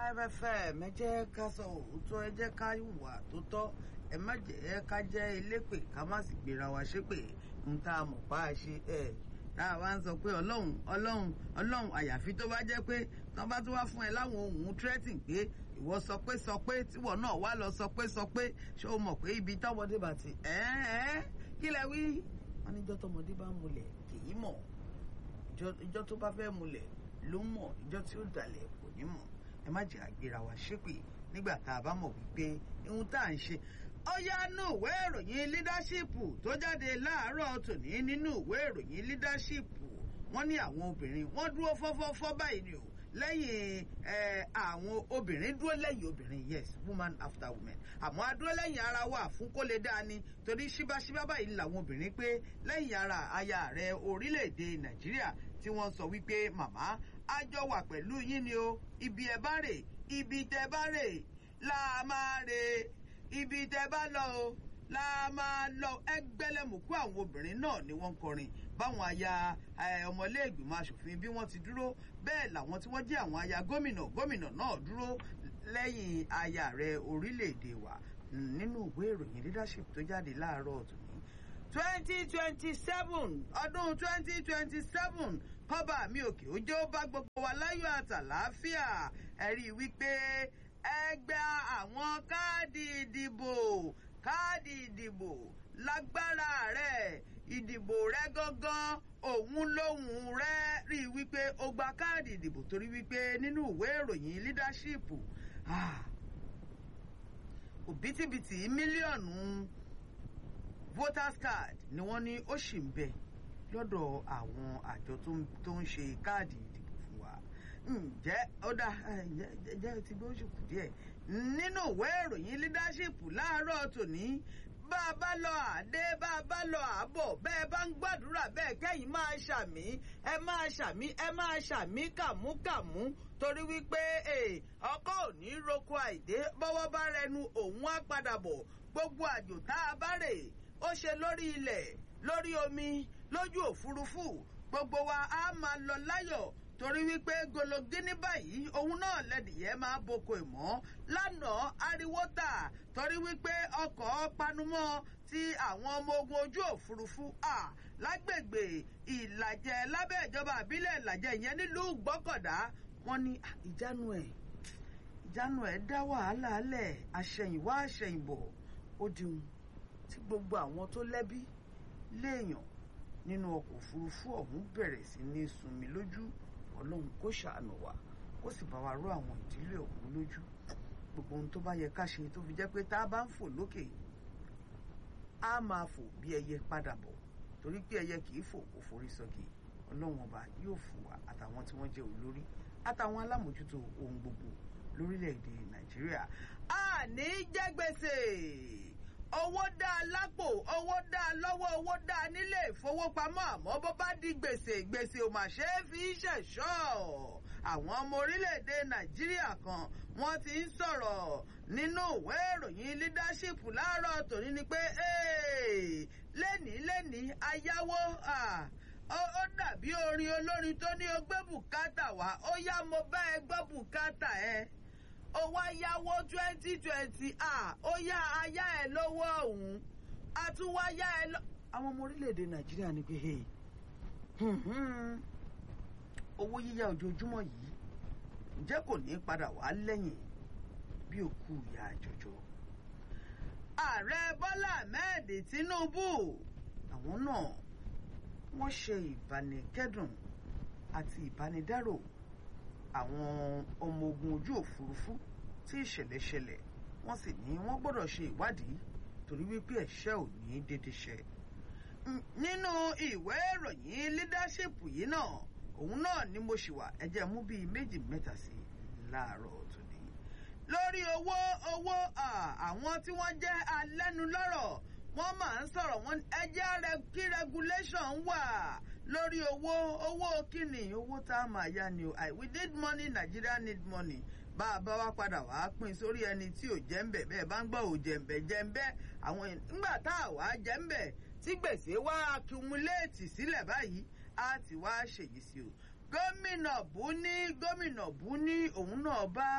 five fm ẹ jẹ́ ká sọ òótọ́ ẹ jẹ́ ká wà tó tọ́ ẹ má jẹ́ ká jẹ́ elépè ká má sì gbéra wa ṣépè ń tá a mọ̀ pa á ṣe ẹ̀ tá a wá ń sọ pé ọlọ́run ọlọ́run ọlọ́run àyàfi tó bá jẹ́ pé tán bá tó wá fún ẹ láwọn ohun threatening pé ìwọ sọ pé sọ pé tíwọ náà wá lọ sọ pé sọ pé ṣé o mọ̀ pé ibi tọ́mọdé bá ti ẹ́ ẹ́ kí lẹ wí wọn níjọ́ tọ́mọdé bá múlẹ̀ kì í mọ̀ ìjọ́ tó bá fẹ́ múlẹ̀ ló mọ̀ ìjọ́ tí ó dalẹ̀ kò ní mọ̀ ẹ má jẹ́ àgbéra wa ṣépè nígbà tá a bá mọ̀ wípé ohun tá à ń ṣe ó yá nú ìwé ìròyìn leadership tó jáde láàárọ̀ tòní nínú ìwé ìròyìn leadership wọ́n ní àwọn obìnrin wọ́n dúró fọ́fọ́fọ́ báyìí ni o lẹ́yìn àwọn obìnrin dúró lẹ́yìn obìnrin yes woman after woman àmọ́ a dúró lẹ́yìn ara wa fún kó lè dáa ni torí ṣíbáṣíbá báyìí làwọn obìnrin pé lẹ́yìn ara aya ààrẹ orílẹ̀-èdè nàìjíríà tí wọ́n sọ wípé màmá a jọ wà pẹ̀lú yín ni o ibi ẹ bá rè ibi tẹ bá rè la máa rè ibi tẹ bá lọ o la máa lọ ẹgbẹlẹmùkú àwọn obìnrin náà ni wọ́n ń kọrin báwọn aya ọmọléègbìmọ̀ asòfin bí wọ́n ti dúró bẹ́ẹ̀ làwọn tí wọ́n jẹ́ àwọn aya gómìnà gómìnà náà dúró lẹ́yìn aya rẹ̀ orílẹ̀-èdè wa nínú ìwé ìròyìn leadership tó jáde láàárọ̀ tòní twenty twenty seven ọdún twenty twenty seven kọ́ba mi òkè òjò bá gbogbo wa láyọ̀ àtàláfíà ẹ̀rí wípé ẹgbẹ́ àwọn káàdì ìdìbò káàdì ìdìbò lágbára rẹ̀ ìdìbò rẹ gangan òun lòun rẹ rí i wípé ó gba káàdì ìdìbò torí wípé nínú ìwé ìròyìn leadership òbítíbitì mílíọ̀nù voters card ni wọ́n ní ó sì ń bẹ lọ́dọ̀ àwọn àjọ tó ń ṣe káàdì ìdìbò fún wa ǹjẹ́ ó dá ǹjẹ́ ti bí ó ṣe kù díẹ̀ nínú ìwé ìròyìn leadership láàárọ̀ tòní bá a bá lọ àdé bá a bá lọ àbọ̀ bẹ́ẹ̀ bá ń gbàdúrà bẹ́ẹ̀ kẹ́yìn máa ṣàmí ẹ máa ṣàmí ẹ máa ṣàmí kàmúkàmú torí wípé ọkọ ò ní roko àìdé bọ́wọ́ bá rẹnu òun á padà bọ̀ gbogbo àjò tá a bá rè ó ṣe lórí ilẹ̀ lórí omi lójú òfurufú gbogbo wa á máa lọ láyọ̀ torí wípé gologini báyìí òun náà lẹ́dìyẹ máa boko ìmọ̀ lánàá ariwo tà torí wípé ọkọ̀ panumọ́ ti àwọn ọmọ ogun ojú òfurufú à lágbègbè ìlàjẹ lábẹ́ ìjọba àbílẹ̀ ìlàjẹ ìyẹn nílùú gbọ́kọ̀dá wọ́n ní ìjánu ẹ̀ ìjánu ẹ̀ dá wàhálà lẹ̀ àṣẹ̀yìnwá àṣẹ̀yìnbọ̀ ó diun tí gbogbo àwọn tó lẹ́bí léèyàn nínú ọkọ̀ òfurufú ọ̀hún bẹ̀rẹ̀ sí ní sunmi lójú ọlọ́run kó ṣàánú wa kó sì bá wa ró àwọn ìdílé ọ̀hún lójú gbogbo ohun tó bá yẹ ká ṣe tó fi jẹ́ pé tá a bá ń fò lókè á máa fò bí ẹyẹ padà bọ̀ torí pé ẹyẹ kì í fò kó forí sọ́gi ọlọ́run ọba yóò fún wa àtàwọn tí wọ́n jẹ́ olórí àtàwọn alámòjútó ohun gbogbo lórílẹ̀‐èdè nàìjíríà a ní jẹ́ gbèsè owó dá a lápò owó dá a lọ́wọ́ owó dá a nílé ìfowópamọ́ àmọ́ bó bá di gbèsè gbèsè ò mà ṣe é fi ṣẹ̀ṣọ́ àwọn ọmọ orílẹ̀-èdè nàìjíríà kan wọ́n ti ń sọ̀rọ̀ nínú ìwé ìròyìn leadership láàárọ̀ tòní ni pé lẹ́nìí lẹ́nìí ayáwó ó dàbí orin olórin tó ní o gbé bùkátà wá ó yá mo bá ẹ gbọ́ bùkátà ẹ ó wá yáwó twenty twenty ah ó yá ayá ẹ lówó ọ̀hún a tún wá yá ẹ lọ. àwọn ọmọ orílẹ̀-èdè nàìjíríà ní pé owó yíyá ojoojúmọ́ yìí ǹjẹ́ kò ní padà wá lẹ́yìn bí òkú ìyá àjọjọ. ààrẹ bọ́lá ahmed tinubu àwọn náà wọ́n ṣe ìbánikẹ́dùn àti ìbánidárò àwọn ọmọ ogun ojú òfurufú tí ìṣẹ̀lẹ̀ ṣẹlẹ̀ wọ́n sì ní wọ́n gbọ́dọ̀ ṣe ìwádìí torí wípé ẹ̀ṣẹ̀ ò ní dédé ṣẹ. nínú ìwé ìròyìn leadership yìí náà òun náà ni mo ṣì wà ẹ jẹ́ mú bíi méjì mẹ́ta sí láàárọ̀ tòní. lórí owó owó àwọn tí wọ́n jẹ́ alẹ́nulọ́rọ̀ wọ́n máa ń sọ̀rọ̀ wọn ẹjẹ́ kí regulation wà lórí owó owó kíni owó tá a máa yá ni o we need money Nigeria need money bá a bá wá padà wá pín sórí ẹni tí ò jẹ́ ń bẹ̀ bẹ́ẹ̀ bá ń gbọ́ ò jẹ́ ń bẹ̀ jẹ́ ń bẹ́ àwọn nígbà tá a wá jẹ́ ń bẹ̀ tí gbèsè wá accumulate sílẹ̀ báyìí á ti wá ṣèyí sí o gómìnà bú ní gómìnà bú ní òun náà bá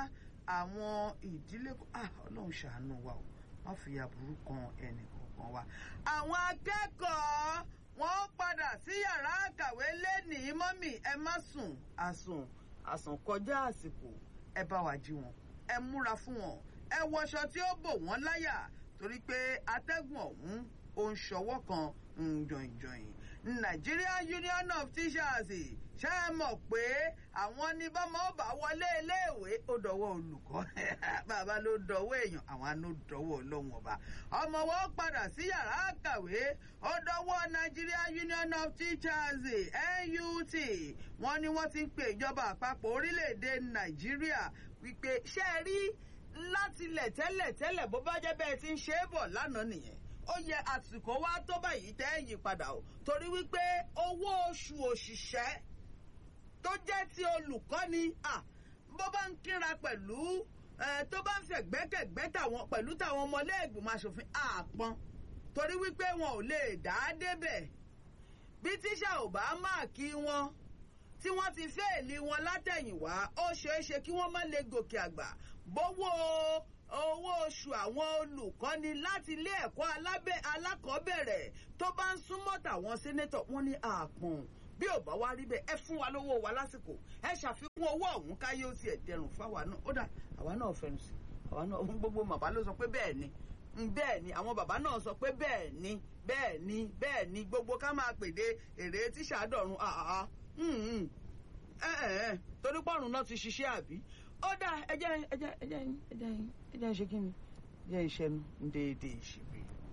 àwọn ìdílé ọlọ́run ṣàánú wa o má fi aburú kan ẹnì kankan wa. àwọn akẹ́kọ̀ọ́ wọ́n padà sí yàrá àkàwé lẹ́nìí mọ́mì ẹ má sùn àsùn àsùn kọjá àsìkò ẹ bá wa jí wọn ẹ múra fún wọn ẹ wọṣọ tí ó bò wọ́n láyà torí pé atẹ́gùn ọ̀hún ó ń ṣọwọ́ kan ń jọ̀yìnjọ̀yìn Nigerian Union of Teachers ṣé ẹ mọ̀ pé àwọn ní bọ́mọ ó bá wọlé iléèwé ó dọ̀wọ́ olùkọ́ bàbá ló dọ̀wọ́ èèyàn àwọn àna dọ̀wọ́ ọlọ́run ọba ọmọ wọn padà sí yàrá àkàwé ó dọ̀wọ́ Nigerian Union of Teachers NUT wọ́n ní wọ́n ti ń pe ìjọba àpapọ̀ orílẹ̀-èdè Nàìjíríà wípé ṣé ẹ rí látilẹ̀ tẹ́lẹ̀ tẹ́lẹ̀ bó bá jẹ́ bẹ́ẹ̀ ti ń ṣe é bọ̀ lánàá nìyẹn ó yẹ àsìkò wá tó báyìí tẹ́ ẹ̀ yí padà o torí wípé owó oṣù òṣìṣẹ́ tó jẹ́ ti olùkọ́ni bó bá ń kíra pẹ̀lú tó bá ń fẹ̀gbẹ́kẹ̀gbẹ́ tàwọn pẹ̀lú tàwọn ọmọlẹ́gbìmọ̀ aṣòfin àpọn torí wípé wọn ò lè dá a débẹ̀ bí tíṣà ò bá máàkì wọn tí wọ́n ti fẹ́ẹ̀lì wọn látẹ̀yìnwá ó ṣeé ṣe kí wọ́n má lè gòkè àgbà bówó owó oṣù àwọn olùkọ́ni láti ilé ẹ̀kọ́ alákọ̀ọ́bẹ̀rẹ̀ tó bá ń súnmọ́ tàwọn sénétọ̀ wọ́n ní àpọ̀n bí ò bá wá rí bẹ́ẹ̀ ẹ fún wa lówó wa lásìkò ẹ ṣàfikún owó ọ̀hún káyé ó tiẹ̀ dẹrùn fáwa náà ó dà àwa náà fẹnu sí àwa náà ohun gbogbo bàbá ló sọ pé bẹ́ẹ̀ ni bẹ́ẹ̀ ni àwọn bàbá náà sọ pé bẹ́ẹ̀ ni bẹ́ẹ̀ ni bẹ́ẹ̀ ni gbogbo ká máa pèdé èrè tíṣà dọ̀run àhàhà torí pọ́ọ̀rùn náà ti ṣiṣẹ́ àbí ó dà ẹjẹ́ ẹjẹ́ ẹjẹ́ ẹjẹ́ ẹjẹ́ ṣe kí ni ẹjẹ́ ìṣẹ́nu déédéé ìṣègbè.